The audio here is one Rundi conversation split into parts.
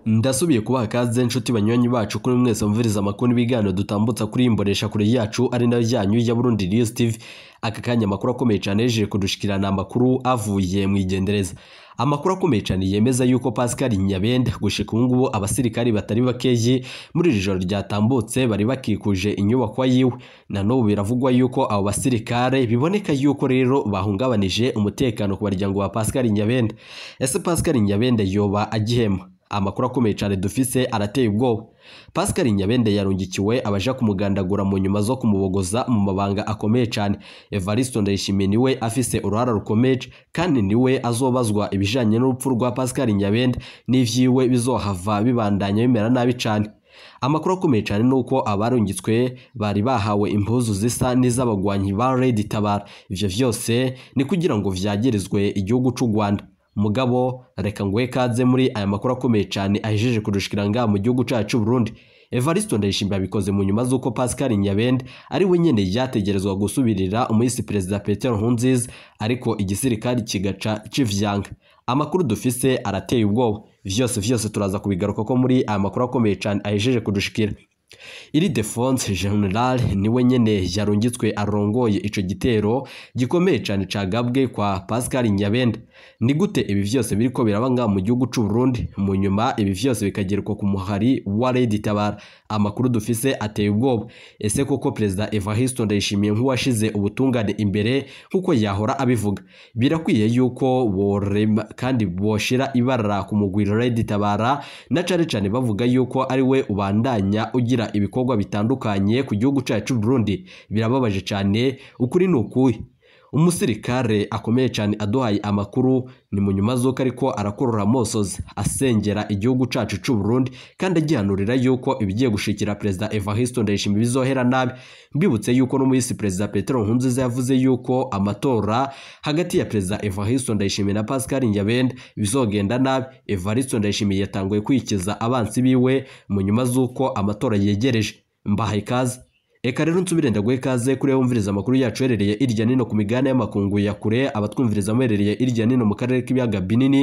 ndasubiye kubaha kaze nshuti banywanyi bacu kuri mwese mviriza amakuru n'ibiganiro dutambutsa kuri iyi mbonesha kure yacu ari nayo yanyu ya Burundi News TV aka kanya amakuru akomeye cyane yejeje kudushikirana amakuru avuye mu igendereza amakuru akomeye cyane yemeza yuko Pascal Nyabenda gushika ubu ngubu abasirikari batari bakeyi muri iri joro ryatambutse bari bakikuje inyubako yiwe na n'ubu biravugwa yuko abo basirikare biboneka yuko rero bahungabanije umutekano ku baryango ba Pascal Nyabenda ese Pascal Nyabenda yoba agihema amakuru akomeye cyane dufise arateye ubwoba Pascal Nyabende yarungikiwe abaja kumugandagura mu nyuma zo kumubogoza mu mabanga akomeye cyane Evaristo Ndayishimiye niwe afise uruhara rukomeye kandi niwe azobazwa ibijanye n'urupfu rwa Pascal Nyabende n'ivyiwe bizohava bibandanya bimera nabi cyane amakuru akomeye cyane nuko abarungitswe bari bahawe impuzu zisa n'iz'abagwanyi ba Red Tabara ivyo vyose ni kugira ngo vyagirizwe igihugu c'u Rwanda mugabo reka nguhe kaze muri aya makuru akomeye cyane ahejeje kudushikira ngaha mu gihugu cyacu Burundi Evaristo Ndayishimiye abikoze mu nyuma z'uko Pascal Nyabende ari we nyene yategerezwa gusubirira umuyisi perezida Petero Nkurunziza ariko igisirikari kigaca civyanga amakuru dufise arateye ubwoba vyose vyose turaza kubigaruka ko muri aya makuru akomeye cyane ahejeje kudushikira iri defense general niwe nyene yarungitswe arongoye ico gitero gikomeye cyane cagabwe kwa Pascal Nyabenda ni gute ibi vyose biriko biraba ngaha mu gihugu c'u Burundi mu nyuma ibi vyose bikagerwa ku muhari wa Red Tabara amakuru dufise ateye ubwoba ese koko perezida Evariste Ndayishimiye nk'uwashize ubutungane imbere nkuko yahora abivuga birakwiye yuko borema kandi boshira ibara ku mugwiro Red Tabara na cane cane bavuga yuko ari we ubandanya ugira ibikorwa bitandukanye ku gihugu cyacu Burundi birababaje cyane ukuri ni ukuhe umusirikare akomeye cyane aduhaye amakuru ni mu nyuma z'uko ariko arakorora amosozi asengera igihugu cyacu cy'u Burundi kandi agihanurira yuko ibigiye gushikira perezida Evariste Ndayishimiye bizohera nabi mbibutse yuko no muri perezida Petero Nkurunziza yavuze yuko amatora hagati ya perezida Evariste Ndayishimiye na Pascal Nyabenda bizogenda nabi Evariste Ndayishimiye yatanguye kwikiza abansi biwe mu nyuma z'uko amatora yegereje mbahaye ikaze Eka rero nsubire ndaguhe kaze kuri wumviriza amakuru yacu herereye irya nino ku migabane y'amakungu ya kure abatwumviriza muherereye irya nino mu karere k'ibiyaga binini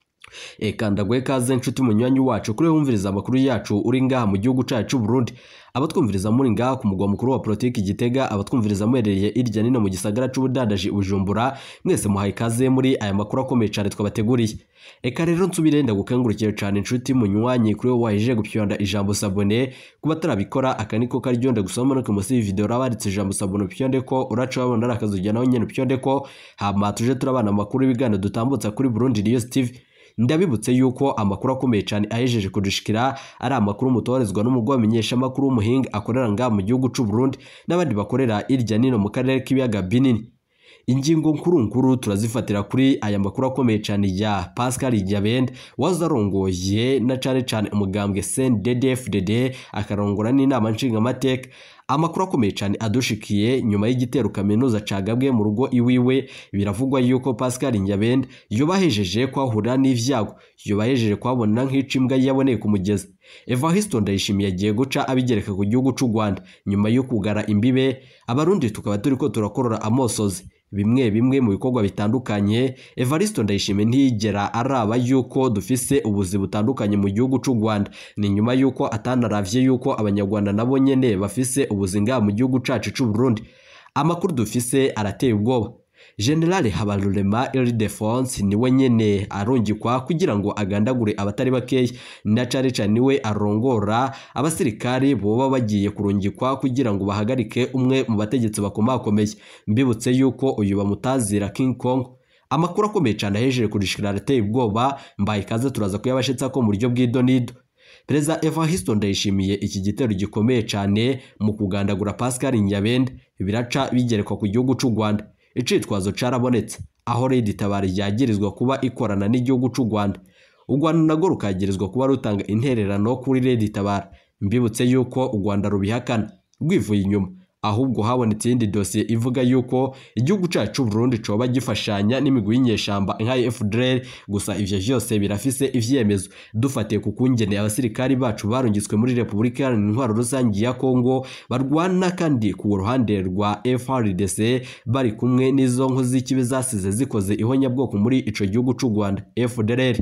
Eka ndaguhe kaze nshuti munywanyi wacu kuri wumviriza amakuru yacu uri ngaha mu gihugu cyacu Burundi abatwumviriza muri ngaha ku mugwa mukuru wa politiki Gitega abatwumviriza muherereye irya nino mu gisagara c'ubudandaji Bujumbura mwese muhaye kaze muri aya makuru akomeye cyane twabateguriye Eka rero nsubire ndagukangurukire cyane inshuti munywanyi kuri wowe wahejeje gupyonda ijambo sabone kuba tarabikora aka niko karyo ndagusoma no munsi video rabaritse ijambo sabone pyonde ko uraca wabona arakazujya nawe nyene pyonde ko hama tuje turabana amakuru y'ibigano dutambutsa kuri Burundi News TV ndabibutse yuko amakuru akomeye cyane ahejeje kudushikira ari amakuru mutorezwa n'umugwa wamenyesha amakuru w'umuhinga akorera ngaha mu gihugu c'u Burundi n'abandi bakorera irya nino mu karere k'ibiyaga binini ingingo nkuru nkuru turazifatira kuri aya makuru akomeye cyane ya Pascal Nyabende wazarongoye na cane cane umugambwe CNDD-FDD akarongora n'inama nshingamateka amakuru akomeye cyane adushikiye nyuma y'igitero kaminuza cagabwe mu rugo iwiwe biravugwa yuko Pascal Nyabende yobahejeje kwahura n'ivyago yobahejeje kwabona nk'ica imbwa yaboneye ku mugezi Evariste Ndayishimiye agiye guca abigereka ku gihugu c'u Rwanda nyuma yo kugara imbibe abarundi tukaba turiko turakorora amosozi bimwe bimwe mu bikorwa bitandukanye Evariste Ndayishimiye ntiyigera araba yuko dufise ubuzi butandukanye mu gihugu c'u Rwanda ni nyuma yuko atanaravye yuko abanyarwanda nabo nyene bafise ubuzi ngaha mu gihugu cacu c'u Burundi amakuru dufise arateye ubwoba General Habarurema Ildefonse niwe nyene arungikwa kugira ngo agandagure abatari bakeya na cane cane niwe arongora abasirikari boba bagiye kurungikwa kugira ngo bahagarike umwe mu bategetsi bakomakomeye mbibutse yuko uyu bamutazira King Kong amakuru akomeye cyane ahejeje kudishikira arateye ubwoba mbaye ikaze turaza kuyabashitsa ko mu buryo bw'idonido Perezida Evariste Ndayishimiye iki gitero gikomeye cyane mu kugandagura Pascal Nyabende biraca bigerekwa ku gihugu c'u Rwanda icitwazo carabonetse aho Red Tabara yagirizwa kuba ikorana n'igihugu c'u Rwanda u Rwanda narwo rukagirizwa kuba rutanga intererano kuri Red Tabara mbibutse yuko u Rwanda rubihakana rwivuye inyuma ahubwo habonetse iyindi dosiye ivuga yuko igihugu cyacu Burundi coba gifashanya n'imigwi y'inyeshamba nka FDLR gusa ivyo vyose birafise ivyemezo dufatiye ku kungene abasirikari bacu barungitswe muri Repubulika Iharanira Intwaro Rusange ya Kongo barwana kandi ku ruhande rwa FRDC bari kumwe n'izo nkozi z'ikibi zasize zikoze ihonyabwoko muri ico gihugu c'u Rwanda FDLR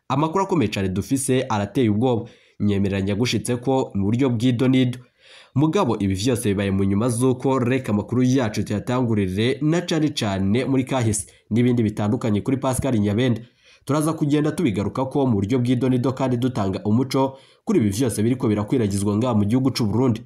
amakuru akomeye cyane dufise arateye ubwoba nyemeranya gushitse ko mu buryo bw'idonido mugabo ibi vyose bibaye mu nyuma z'uko reka amakuru yacu tuyatangurire na cane cane muri kahise n'ibindi bitandukanye kuri Pascal Nyabenda turaza kugenda tubigaruka ko mu buryo bw'idonido kandi dutanga umuco kuri ibi vyose biriko birakwiragizwa ngaha mu gihugu c'u Burundi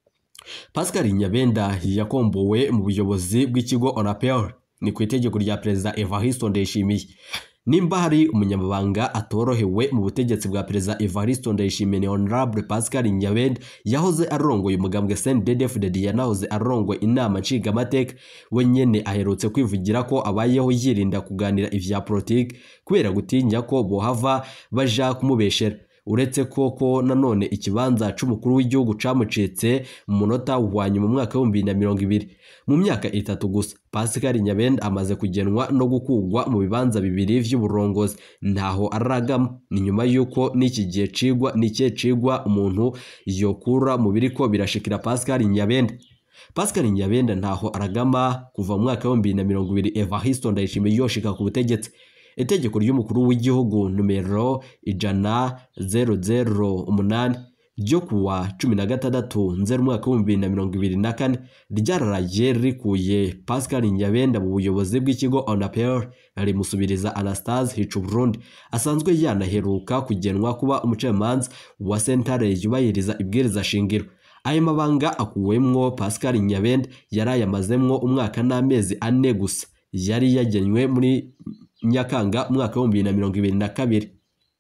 Pascal Nyabenda yakombowe mu buyobozi bw'ikigo Onapel ni ku itegeko rya perezida Evariste Ndayishimiye nimba hari umunyamabanga atorohewe mu butegetsi bwa perezida Evariste Ndayishimiye ni Honorable Pascal Nyabenda yahoze arongoye umugambwe CNDD-FDD yanahoze arongoye inama nshingamateka we nyene aherutse kwivugira ko abayeho yirinda kuganira ivya politiki kubera gutinya ko bohava baja kumubeshera uretse koko nanone ikibanza c'umukuru w'igihugu camucitse mu munota wa nyuma mu mwaka w'ibihumbi bibiri na mirongo ibiri mu myaka itatu gusa Pascal Nyabenda amaze kugenwa no gukugwa mu bibanza bibiri vy'uburongozi ntaho aragama ni nyuma y'uko n'iki gihe cigwa n'ikihe cigwa umuntu yokura mu biriko birashikira Pascal Nyabenda Pascal Nyabenda ntaho aragama kuva mu mwaka w'ibihumbi bibiri na mirongo ibiri Evariste Ndayishimiye yoshika ku butegetsi itegeko ry'umukuru w'igihugu numero ijana zero zero umunani ryo kuwa cumi na gatandatu nzeri umwaka w'ibihumbi bibiri na mirongo ibiri na kane ryararaye rikuye Pascal Nyabenda mu buyobozi bw'ikigo Onapel rimusubiriza Anastase Hicuburundi asanzwe yanaheruka kugenwa kuba umucamanza wa sentare yubahiriza ibwiriza shingiro ayo mabanga akuwemwo Pascal Nyabenda yari ayamazemwo umwaka n'amezi ane gusa yari yagenywe muri Nyakanga umwaka w'ibihumbi bibiri na mirongo ibiri na kabiri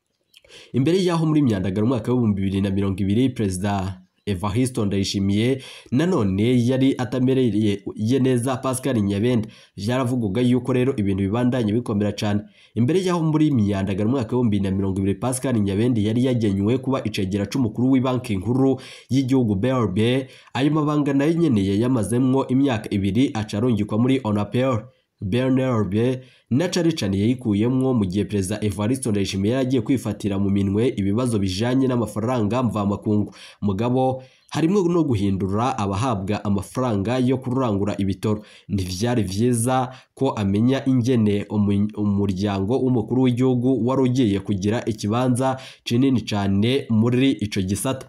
imbere y'aho muri myandagaro umwaka w'ibihumbi bibiri na mirongo ibiri perezida Evariste Ndayishimiye nanone yari atamereye neza Pascal Nyabenda byaravugwaga yuko rero ibintu bibandanye bikomera cyane imbere y'aho muri myandagaro umwaka w'ibihumbi bibiri na mirongo ibiri Pascal Nyabenda yari yagenywe kuba icegera c'umukuru w'ibanki nkuru y'igihugu BRB ayo mabanga nayo nyene yayamazemwo imyaka ibiri aca arungikwa muri Onapel BNRB na cane cane yayikuyemwo mu gihe perezida Evariste Ndayishimiye yari agiye kwifatira mu minwe ibibazo bijanye n'amafaranga mvamakungu mugabo harimwo no guhindura abahabwa amafaranga yo kurangura ibitoro ntivyari vyiza ko amenya ingene umuryango w'umukuru w'igihugu wari ugiye kugira ikibanza kinini cane muri ico gisata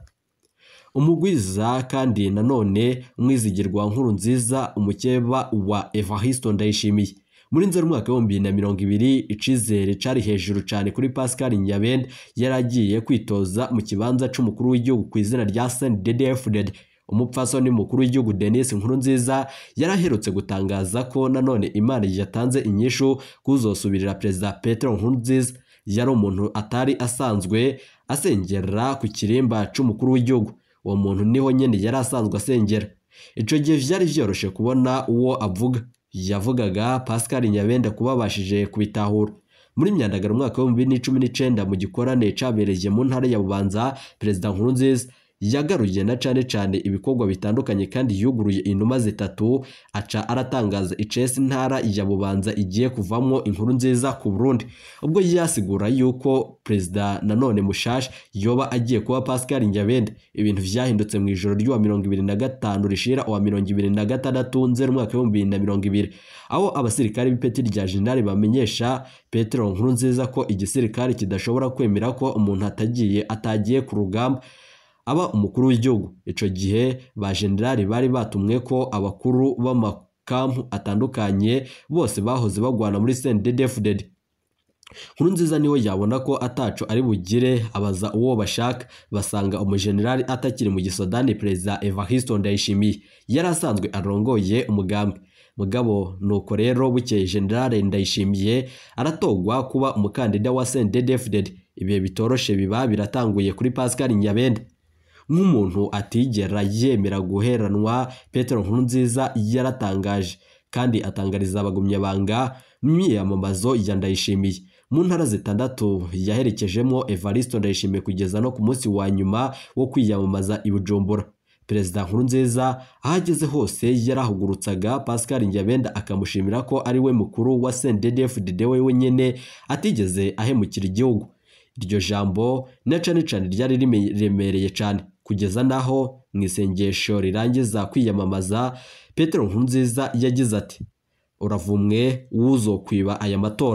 umugwiza kandi nanone umwizigirwa nkuru nziza umukeba wa Evariste Ndayishimiye muri nzeri umwaka w'ibihumbi bibiri na mirongo ibiri icizere cari hejuru cane kuri Pascal Nyabenda yari agiye kwitoza mu kibanza c'umukuru w'igihugu ku izina rya CNDD-FDD umupfasoni mukuru w'igihugu Denis Nkurunziza yaraherutse gutangaza ko nanone Imana yatanze inyishu kuzosubirira perezida Petero Nkurunziza yari umuntu atari asanzwe asengera ku kirimba c'umukuru w'igihugu uwo muntu niho nyene yari asanzwe asengera ico gihe vyari vyoroshe kubona uwo avuga yavugaga Pascal Nyabenda kuba abashije kubitahura muri myandagaro umwaka w'ibihumbi bibiri n'icumi n'icenda mu gikorane cabereye mu ntara ya Bubanza perezida Nkurunziza yagaruye na cane cane ibikorwa bitandukanye kandi yuguruye inuma zitatu aca aratangaza icesi ntara ya Bubanza igiye kuvamwo inkuru nziza ku Burundi ubwo yasigura yuko perezida nanone mushasha yoba agiye kuba Pascal Nyabenda ibintu vyahindutse mu ijoro ry'uwa mirongo ibiri na gatanu rishira uwa mirongo ibiri na gatandatu nzeri umwaka w'ibihumbi bibiri na mirongo ibiri aho abasirikare b'ipeti rya jenerali bamenyesha Petero Nkurunziza ko igisirikare kidashobora kwemera ko umuntu atagiye atagiye ku rugamba aba umukuru w'igihugu ico gihe ba generali bari batumwe ko abakuru b'amakampu atandukanye bose bahoze bagwana muri CNDD-FDD Nkurunziza niwe yabona ko ataco ari bugire abaza uwo bashaka basanga umujenerali atakiri mu gisodani perezida Evariste Ndayishimiye yari asanzwe arongoye umugambi mugabo nuko rero bukeye generale Ndayishimiye aratogwa kuba umukandida wa CNDD-FDD ibihe bitoroshe biba biratanguye kuri Pascal Nyabenda nk'umuntu atigera yemera guheranwa Petero Nkurunziza yaratangaje kandi atangariza abagumyabanga mu myiyamamazo ya Ndayishimiye mu ntara zitandatu yaherekejemo Evariste Ndayishimiye kugeza no ku munsi wa nyuma wo kwiyamamaza i Bujumbura Perezida Nkurunziza aho ageze hose yarahugurutsaga Pascal Nyabenda akamushimira ko ari we mukuru wa CNDD-FDD we wenyene atigeze ahemukira igihugu iryo jambo na cane cane ryari riremereye cane kugeza naho mu isengesho rirangiza kwiyamamaza Petero Nkurunziza yagize ati uravumwe wuzokwiba aya matora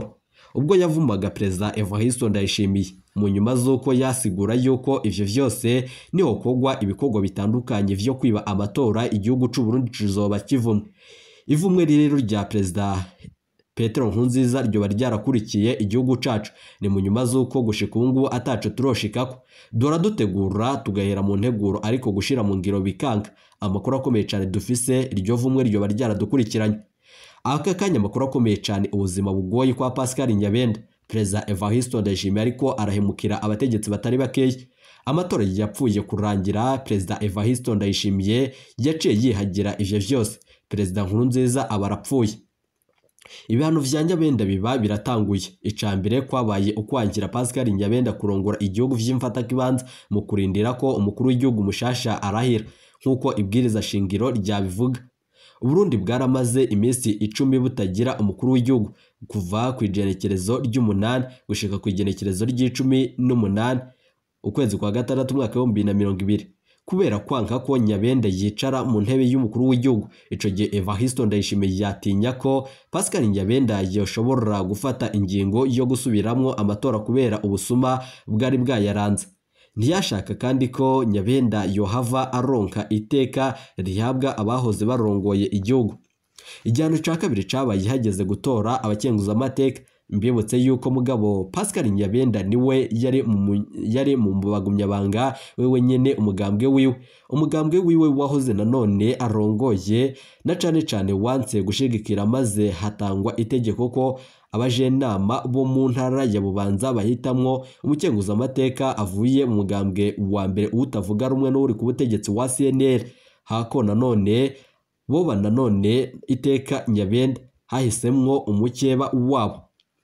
ubwo yavumaga perezida Evariste Ndayishimiye mu nyuma z'uko yasigura yuko ivyo vyose niho kogwa ibikorwa bitandukanye vyo kwiba amatora igihugu c'u Burundi kizoba kivumwe ivumwe rero rya perezida Petero Nkurunziza ryoba ryarakurikiye igihugu cacu ni mu nyuma z'uko gushika ubu ngubu ataco turoshikako dora dutegura tugahera mu nteguro ariko gushira mu ngiro bikanga amakuru akomeye cyane dufise iryo vumwe ryoba ryaradukurikiranye aka kanya amakuru akomeye cyane ubuzima bugoye kwa Pascal Nyabenda perezida Evariste Ndayishimiye ariko arahemukira abategetsi batari bakeya amatora yapfuye kurangira perezida Evariste Ndayishimiye yaciye yihagira ivyo vyose perezida Nkurunziza aba arapfuye ibihano vya Nyabenda biba biratanguye ica mbere kwabaye ukwangira Pascal Nyabenda kurongora igihugu vy'imfatakibanza mu kurindira ko umukuru w'igihugu mushasha arahira nk'uko ibwiriza shingiro ryabivuga Uburundi bwaramaze iminsi icumi butagira umukuru w'igihugu kuva ku igenekerezo ry'umunani gushika ku igenekerezo ry'icumi n'umunani ukwezi kwa gatandatu umwaka w'ibihumbi bibiri na mirongo ibiri kubera kwanka ko Nyabenda yicara mu ntebe y'umukuru w'igihugu ico gihe Evariste Ndayishimiye yatinya ko Pascal Nyabenda yoshobora gufata ingingo yo gusubiramwo amatora kubera ubusuma bwari bwayaranze ntiyashaka kandi ko Nyabenda yohava aronka iteka rihabwa abahoze barongoye igihugu igihano ca kabiri cabaye hageze gutora abakenguzamateka mbibutse yuko mugabo Pascal Nyabenda niwe yari mu yari mu bagumyabanga wewe nyene umugambwe wiwe umugambwe wiwe wahoze nanone arongoye na cane cane wanse gushigikira maze hatangwa itegeko ko abajenama bo mu ntara ya Bubanza bahitamwo umukenguzamateka avuye mu mugambwe wa mbere utavuga rumwe n'uri ku butegetsi wa CNL hako nanone boba nanone iteka Nyabenda hahisemwo umukeba wabo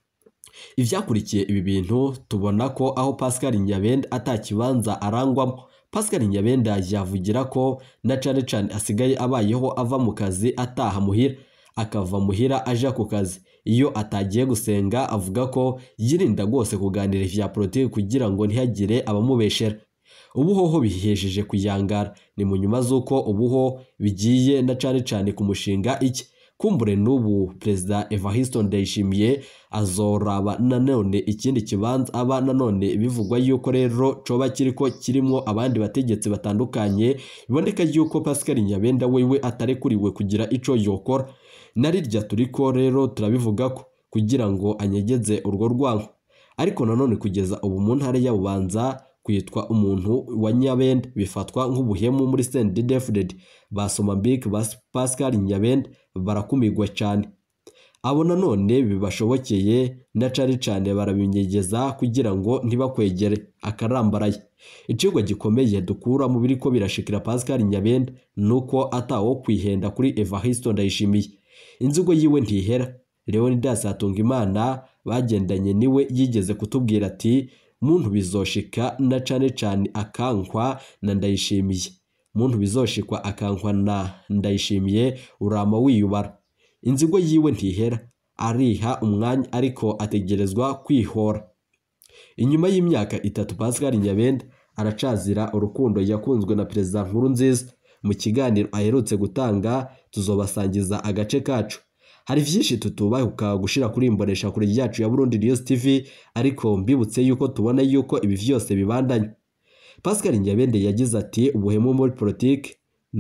ivyakurikiye ibi bintu tubona ko aho Pascal Nyabenda atakibanza arangwamo Pascal Nyabenda yavugira ko na cane cane asigaye abayeho ava mu kazi ataha muhira akava muhira aja ku kazi iyo atagiye gusenga avuga ko yirinda rwose kuganira vya politiki kugira ngo ntihagire abamubeshera ubuhoho bihejeje kuyangara ni mu nyuma z'uko ubuho bigiye na cane cane ku mushinga iki kumbure n'ubu perezida Evariste Ndayishimiye azoraba nanone ikindi kibanza aba nanone bivugwa yuko rero coba kiriko kirimwo abandi bategetsi batandukanye biboneka yuko Pascal Nyabenda wewe atarekuriwe kugira ico yokora narirya turiko rero turabivuga ko kugira ngo anyegeze urwo rwanko ariko nanone kugeza ubu mu ntara ya Bubanza kwitwa umuntu wa Nyabenda bifatwa nk'ubuhemu muri CNDD-FDD basoma Big Pascal Nyabenda barakumirwa cyane abo nanone bibashobokeye na cane cane barabinyegeza kugira ngo ntibakwegere akarambaraye icigwa gikomeye dukura mu biriko birashikira Pascal Nyabenda nuko atawo kwihenda kuri Evariste Ndayishimiye inzigo yiwe ntihera Leonidas Hatungimana bagendanye niwe yigeze kutubwira ati muntu bizoshika na cane cane akankwa na Ndayishimiye muntu bizoshikwa akankwa na Ndayishimiye urama wiyubara inzigo yiwe ntihera ariha umwanya ariko ategerezwa kwihora inyuma y'imyaka itatu Pascal Nyabenda aracazira urukundo yakunzwe na perezida Nkurunziza mu kiganiro aherutse gutanga tuzobasangiza agace kacu hari vyinshi tutubahuka gushira kuri imbonesha kure yacu ya Burundi News TV ariko mbibutse yuko tubona yuko ibi vyose bibandanye Pascal Nyabende yagize ati ubuhemu muri politiki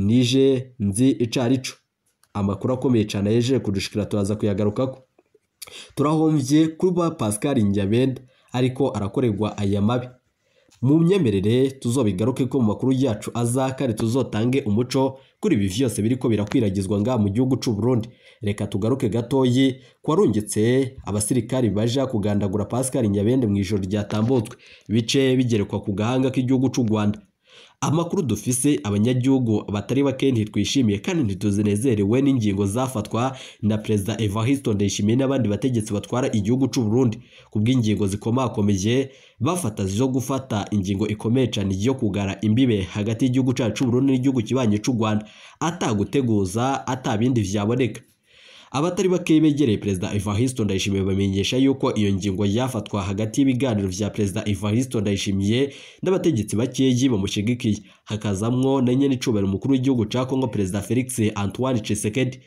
nije nzi icarico amakuru akomeye cyane yeje kudushikira turaza kuyagarukako turahomvye kuba Pascal Nyabenda ariko arakorerwa aya mabi mu myemerere tuzobigaruke ko mu makuru yacu azakare tuzotange umuco kuri ibi vyose biriko birakwiragizwa nga mu gihugu c'u Burundi reka tugaruke gatoyi kwarungitse abasirikari baja kugandagura Pascal Nyabende mu ijoro ryatambutswe bice bigerekwa ku gahanga k'igihugu c'u Rwanda amakuru dufise abanyagihugu batari bake ntitwishimiye kandi ntituzinezerewe n'ingingo zafatwa na perezida Evariste Ndayishimiye n'abandi bategetsi batwara igihugu c'u Burundi kubw'ingingo zikomakomeye bafata zo gufata ingingo ikomeye cyane yo kugara imbibe hagati y'igihugu cacu c'u Burundi n'igihugu kibanye c'u Rwanda ataguteguza atabindi vyaboneka abatari bake begereye perezida Evariste Ndayishimiye bamenyesha yuko iyo ngingo yafatwa hagati y'ibiganiro vya perezida Evariste Ndayishimiye n'abategetsi bakeyi bamushigikiye hakazamwo na nyene icubahiro umukuru w'igihugu ca Kongo perezida Felix Antoine Tshisekedi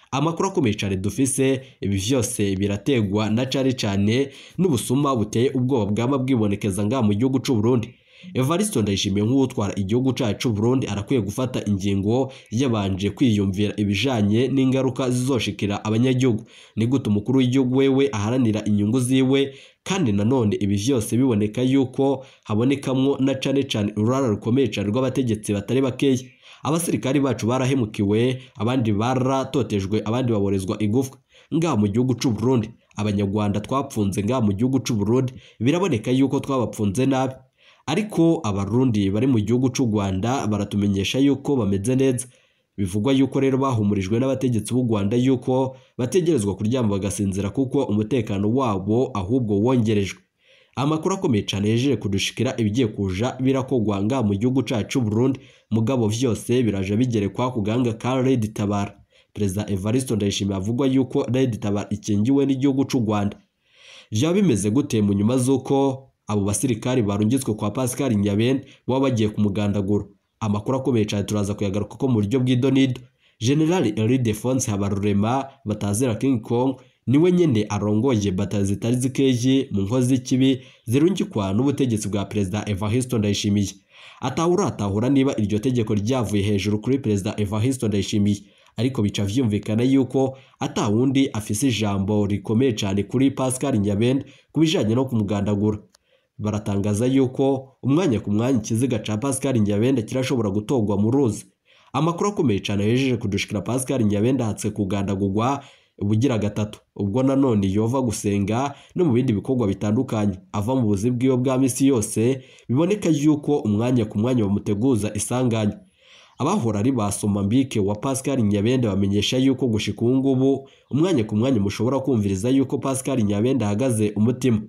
amakuru akomeye cyane dufise ibi vyose birategwa na cane cane n'ubusuma buteye ubwoba bwaba bwibonekeza ngaha mu gihugu c'u Burundi Evaristo Ndayishimiye nk'utwara igihugu cacu Burundi arakwiye gufata ingingo yabanje kwiyumvira ibijanye n'ingaruka zizoshikira abanyagihugu ni gute umukuru w'igihugu wewe aharanira inyungu ziwe kandi nanone ibi vyose biboneka yuko habonekamwo na cane cane ururara rukomeye cane rw'abategetsi batari bakeya abasirikari bacu barahemukiwe abandi baratotejwe abandi baborezwa igufwa ngaha mu gihugu c'u Burundi abanyarwanda twapfunze ngaha mu gihugu c'u Burundi biraboneka yuko twabapfunze nabi ariko abarundi bari mu gihugu c'u Rwanda baratumenyesha yuko bameze neza bivugwa yuko rero bahumurijwe n'abategetsi b'u Rwanda yuko bategerezwa kuryama bagasinzira kuko umutekano wabo ahubwo wongerejwe amakuru akomeye cyane yejeje kudushikira ibigiye kuja birakogwa ngaha mu gihugu cacu Burundi mugabo vyose biraje bigerekwa ku gahanga ka Red Tabara Perezida Evaristo Ndayishimiye avugwa yuko Red Tabara ikingiwe n'igihugu c'u Rwanda vyaba bimeze gute mu nyuma z'uko abo basirikari barungitswe kwa Pascal Nyabene baba bagiye kumugandagura amakuru akomeye cyane turaza kuyagaruka ko mu buryo bw'idonido General Ildefonse Habarurema batazira King Kong niwe nyene arongoye batazi zitari zikeje mu nkozi z'ikibi zirungikwa n'ubutegetsi bwa Perezida Evariste Ndayishimiye atahura atahura niba iryo tegeko ryavuye hejuru kuri Perezida Evariste Ndayishimiye ariko bica vyumvikana yuko ata wundi afise ijambo rikomeye cyane kuri Pascal Nyabende kubijanye no kumugandagura baratangaza yuko umwanya ku mwanya ikiziga ca Pascal Nyabende kirashobora gutogwa mu ruzi amakuru akomeye cyane yejeje kudushikira Pascal Nyabende ahatse kugandagurwa ubugira gatatu ubwo nanone yova gusenga no mu bindi bikorwa bitandukanye ava mu buzi bw'iyo bwa misi yose biboneka yuko umwanya ku mwanya bamuteguza isanganya abahora ari basoma mbike wa Pascal Nyabende bamenyesha yuko gushika ubu ngubu umwanya ku mwanya mushobora kumviriza yuko Pascal Nyabende ahagaze umutima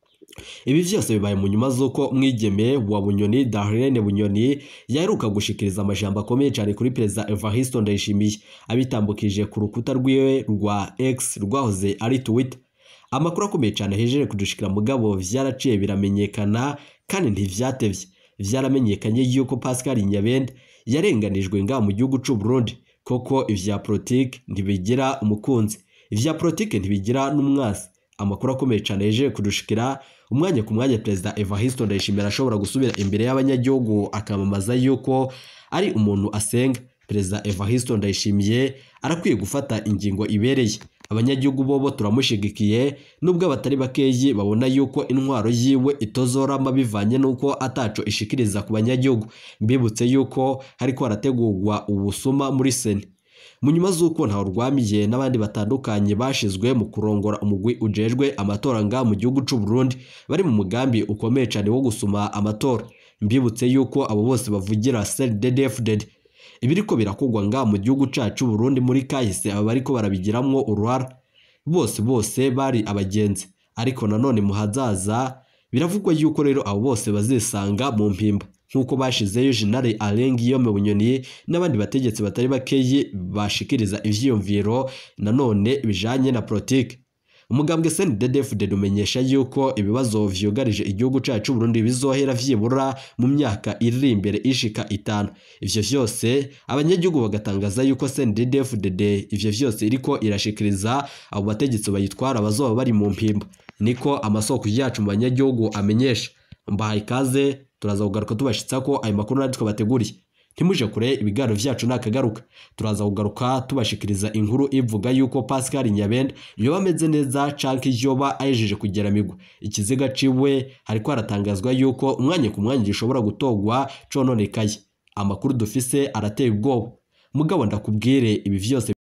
ibi vyose bibaye mu nyuma z'uko mwigeme wa bunyoni Darlene bunyoni yaheruka gushikiriza amajambo akomeye cyane kuri perezida Evariste Ndayishimiye abitambukije ku rukuta rwiwe rwa X rwahoze ari Twitter amakuru akomeye cyane hejeje kudushikira mugabo vyaraciye biramenyekana kandi ntivyatevye vyaramenyekanye yuko Pascal Nyabende yarenganijwe nga mu gihugu c'u Burundi koko ivya politike ntibigira umukunzi ivya politike ntibigira n'umwasi amakuru akomeye cyane yejeje kudushikira umwanya ku mwanya perezida Evariste Ndayishimiye arashobora gusubira imbere y'abanyagihugu akamamaza yuko ari umuntu asenga perezida Evariste Ndayishimiye arakwiye gufata ingingo ibereye abanyagihugu bobo turamushigikiye nubwo abatari bakeyi babona yuko intwaro yiwe itozorama bivanye nuko ataco ishikiriza ku banyagihugu mbibutse yuko hariko harategurwa ubusuma muri seni mu nyuma z'uko ntawe rwamiye n'abandi batandukanye bashizwe mu kurongora umugwi ujejwe amatora nga mu gihugu c'u Burundi bari mu mugambi ukomeye cyane wo gusuma amatora mbibutse yuko abo bose bavugira CNDD-FDD ibiriko birakogwa nga mu gihugu cacu Burundi muri kahise aba bariko barabigiramwo uruhara bose bose bari abagenzi ariko nanone mu hazaza biravugwa yuko rero abo bose bazisanga mu mpimba nk'uko bashizeyo General Alain Guillaume Bunyoni n'abandi bategetsi batari bakeyi bashikiriza ivyiyumviro nanone bijanye na politike umugambwe CNDD-FDD umenyesha yuko ibibazo vyugarije igihugu cacu Burundi bizohera vyibura mu myaka iri imbere ishika itanu ivyo vyose abanyagihugu bagatangaza yuko CNDD-FDD ivyo vyose iriko irashikiriza abo bategetsi bayitwara bazoba bari mu mpimba niko amasoko yacu mu banyagihugu amenyesha mbahaye ikaze turaza kugaruka tubashitsa ko ayo makuru natwe bateguriye ntimuje kure ibiganiro vyacu nakagaruka turaza kugaruka tubashikiriza inkuru ivuga yuko Pascal Nyabende yoba ameze neza canke yoba ayejeje kugera migwa ikiziga ciwe hariko haratangazwa yuko umwanya ku mwanya gishobora gutogwa cononekaye amakuru dufise arateye ubwoba mugabo ndakubwire ibi vyose